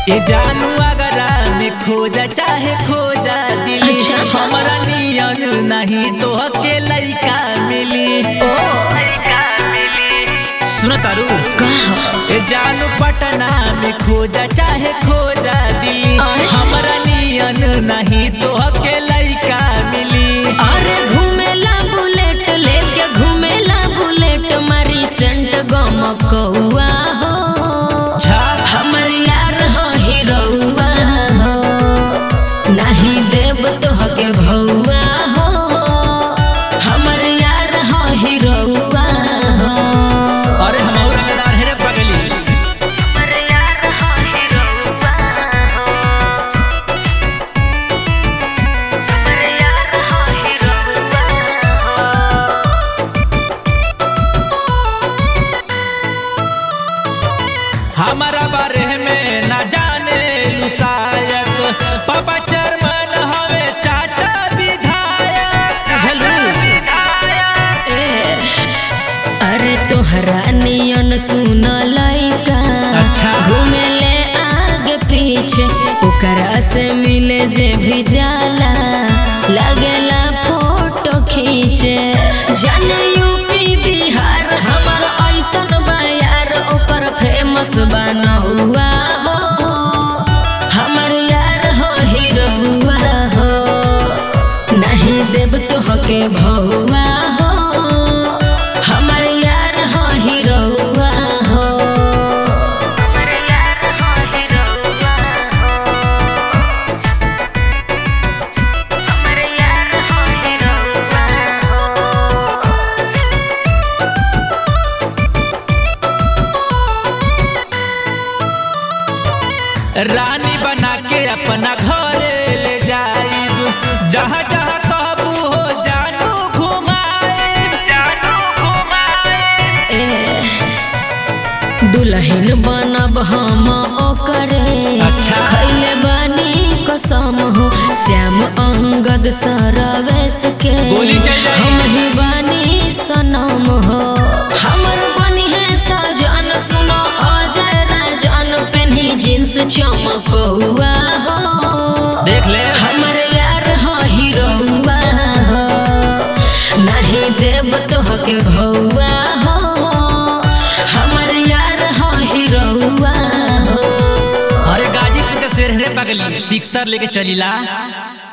ए जानू अगरा में खोजा चाहे खोजा दिली अच्छा, अच्छा। हमरा नियन नहीं तो के लइका मिली लइका मिली सुन तारू ए जानू पटना में खोजा चाहे खोजा दिली अरे। हमरा नियन नहीं तो के लइका मिली अरे घूमेला बुलेट लेके घूमेला बुलेट मारी सेंट गम कौआ हो छा हमर यार हो हीरोआ हो नहीं देव तो हके भौआ हो हमर यार हो हीरोआ हो अरे हम और रंगदार है रे पगली हमर यार हो हीरोआ हो हमर यार हो हीरोआ हो हमारा बारे में न जाने लू शायद पापा चरमन हवे चाचा विधायक झलू ए, अरे तोहरा नियन सुन लइका अच्छा। घूमे ले आगे पीछे ओकरा से मिले जे भी जाला लगेला फोटो खींचे जाने यूपी बिहार हमर ऐसन बा यार ओकर फेमस बना हुआ हो हमर यार हो हीरोआ हो नहीं देव तो हके भौआ हो हमर यार हो हीरोआ हो हमर यार हो हीरोआ हो हमर यार हो हीरोआ हो रानी बना के अपना घरे ले जाइब जहाँ जहाँ कहबू हो जानू घुमाइब जानू घुमाइब ए, दुल्हन बनब हम ओकरे अच्छा। खैले बानी कसम हो श्याम अंगद सरवेश के गोली चल जाई। हम ही बानी सनम हो हमर बनी है सजन सुनो अजय राजन पेन्ही जींस चमकौआ हो देख ले हमर यार हो हीरोआ हो नहीं देव तो हके भौआ हो हमर यार हो हीरोआ हो अरे गाजीपुर के शेर रे पगली सिक्सर लेके चलीला